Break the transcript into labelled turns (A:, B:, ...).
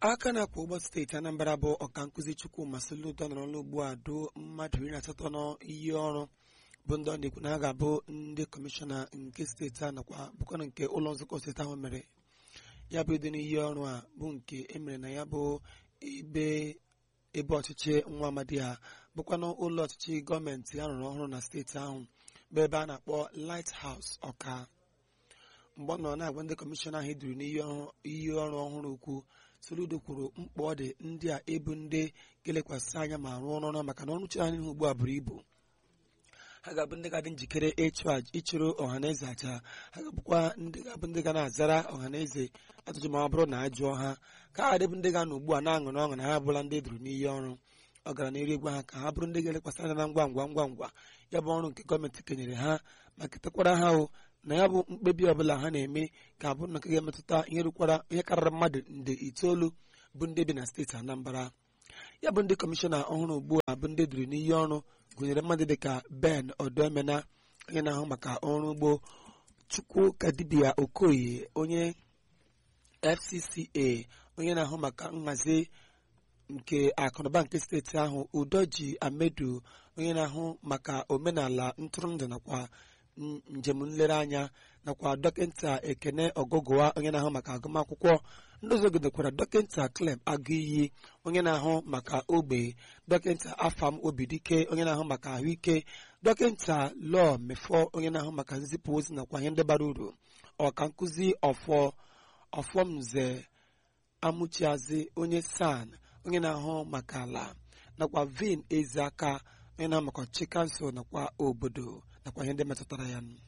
A: aka na-akwa ụgbọ steeti anambra bụ ọka nkụzi chukwuma soludo nọrọ n'ụlọ ugbu a do mmadụ iri na asatọ n'iyi ọrụ bụ ndị ọ na-ekwu na ha ga-abụ ndị kọmishọna nke steeti a nakwa bụkwana nke ụlọ nzukọ steeti ahụ mere ya bụ ịdị n'iyi ọrụ a bụ nke emere na ya bụ ebe ebe ọchịchị nwa amadi ha bụkwanụ ụlọ ọchịchị gọọmenti a rụrụ ọhụrụ na steeti ahụ bụ ebe a na-akpọ Lighthouse ọka mgbe ọ nọ na-agwa ndị kọmishọna ahụ eduru n'iyi ọrụ ọhụrụ ukwu Soludo kwuru mkpa ọ dị ndị a ebu ndị ga-elekwasị anya ma rụọ ọrụ ọrụ maka na ọrụ chere ha n'ihu ugbu a buru ibu ha ga-abụ ndị ga-adị njikere ịchụ ịchụrụ ọhaneze aja ha ga-abụkwa ndị ga-abụ ndị ga na-azara ọhaneze ajụjụ ma ọ bụrụ na a jụọ ha ka ha dịbụ ndị ga-anọ ugbu a na-aṅụrị ọṅụ na ha abụla ndị eduru n'iyi ọrụ ọ gara n'eri egwu ha ka ha bụrụ ndị ga-elekwasị anya na ngwa ngwa ngwa ngwa ya bụ ọrụ nke gọọmenti kenyere ha ma ketakwara ha o na ya bụ mkpebi ọbụla ha na-eme ka abụrụ na nke ga-emetụta ihe rukwara ihe karịrị mmadụ nde itoolu bụ ndị bi na steeti Anambra ya bụ ndị kọmishọna ọhụrụ ugbu a bụ ndị duru n'iyi ọrụ gụnyere mmadụ dịka Ben Odomena onye na-ahụ maka ọrụ ugbo Chukwuka Dibia Okoye onye FCCA onye na-ahụ maka nhazi nke akụnụba nke steeti ahụ Udoji Amedu onye na-ahụ maka omenala ntụrụndụ nakwa njem nlereanya nakwa dọkịta Ekene Ogogowa onye na-ahụ maka agụmakwụkwọ ndị ọzọ godekwara dọkịta Clem Agụiyi onye na-ahụ maka ogbe dọkịta Afam Obidike onye na-ahụ maka ahụike dọkịta Lọọ Mefọ onye na-ahụ maka nzipụ ozi nakwa ihe ndị bara uru ọka nkụzi ọfọ ọfọmze amụchiazi onye san onye na-ahụ maka ala nakwa vin eziaka onye na-ahụ maka ọchịchị kansụl nakwa obodo nakwa ihe ndị metụtara ya